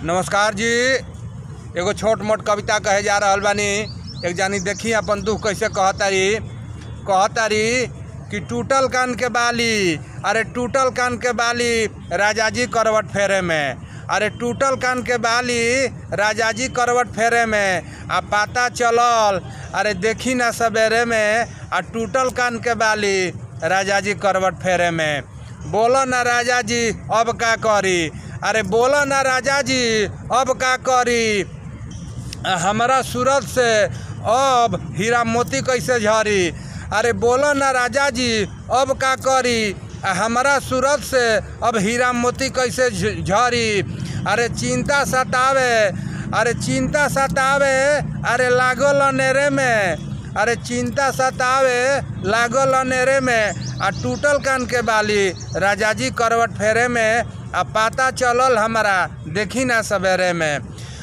नमस्कार जी एगो छोट मोट कविता कहे जा रहल बानी एक जानी देखी अपन दुख कैसे कहतारी कहतारी कि टूटल कान के बाली अरे टूटल कान के बाली राजा जी करवट फेरे में अरे टूटल कान के बाली राजा जी करवट फेरे में आ पता चलल अरे देखी ना सवेरे में आ टूटल कान के बाली राजा जी करवट फेरे में बोलो ना राजा जी अब का करी अरे बोलो ना राजा जी अब का करी आ, हमरा सूरत से अब हीरा मोती कैसे झरी अरे बोलो ना राजा जी अब का करी आ, हमरा सूरत से अब हीरा मोती कैसे झ- झरी अरे चिंता सतावे अरे चिंता सतावे अरे लागल अनेरे में अरे चिंता सतावे लागल अनेरे में आ टूटल कान के बाली राजा जी करवट फेरे में आ पता चलल हमरा देखी ना सवेरे में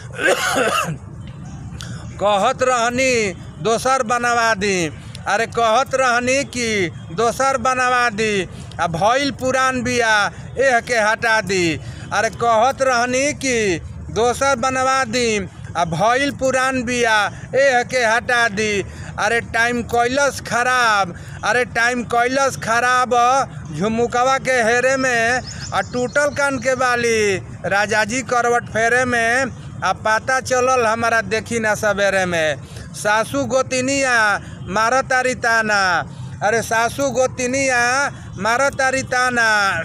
कहत रहनी दोसर बनवा दी अरे कहत रहनी कि दोसर बनवा दी आ भइल पुरान बिया एह के हटा दी अरे कहत रहनी कि दोसर बनवा दी आ भइल पुरान बिया एह के हटा दी अरे टाइम कैलस खराब अरे टाइम कैलस खराब झुमुकवा के हेरे में आ टूटल कान के बाली राजा जी करवट फेरे में आ पता चलल हमारा देखी ना सवेरे में सासू गोतिनिया मार तारी ताना अरे सासू गोतिनिया मार तारी ताना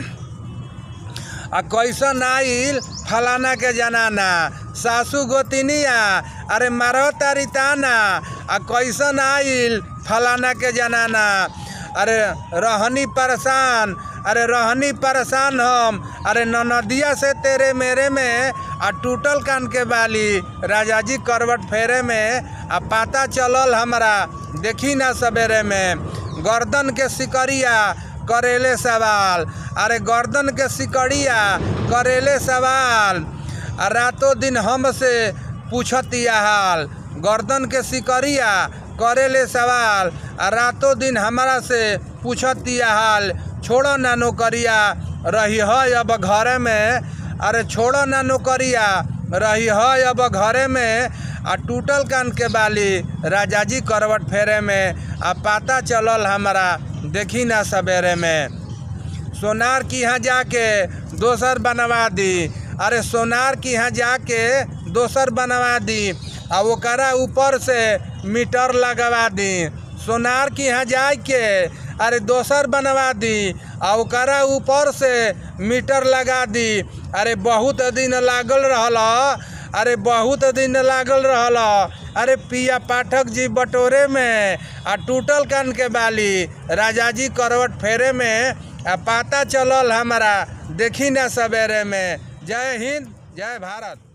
आ कैसन आइल फलाना के जनाना सासू गोतिनिया अरे मारो तारी ताना आ कैसन आइल फलाना के जनाना अरे रहनी परेशान अरे रहनी परेशान हम अरे ननदिया से तेरे मेरे में आ टूटल कान के बाली राजा जी करवट फेरे में आ पता चलल हमरा देखी ना सवेरे में गर्दन के सिकरिया करेले सवाल अरे गर्दन के सिकड़िया करेले सवाल आ रातों दिन हमसे पूछतिया हाल गर्दन के सिकरिया करेले सवाल आ रातों दिन हमरा से पूछतिया हाल छोड़ो ना नौकरिया रही है अब घरे में अरे छोड़ो ना नौकरिया रही है अब घरे में आ टूटल कान के बाली राजा जी करवट फेरे में आ पता चलल हमरा देखी ना सवेरे में सोनार की यहाँ जाके दोसर बनवा दी अरे सोनार की यहाँ जाके दोसर बनवा दी आ ओकरा ऊपर से मीटर लगवा दी सोनार की यहाँ जाके अरे दोसर बनवा दी आ ओकरा ऊपर से मीटर लगा दी अरे बहुत दिन लागल रहल अरे बहुत दिन लागल रहल अरे पिया पाठक जी बटोरे में आ टूटल कान के बाली राजा जी करवट फेरे में आ पता चलल हमरा देखी ना सवेरे में जय हिंद जय भारत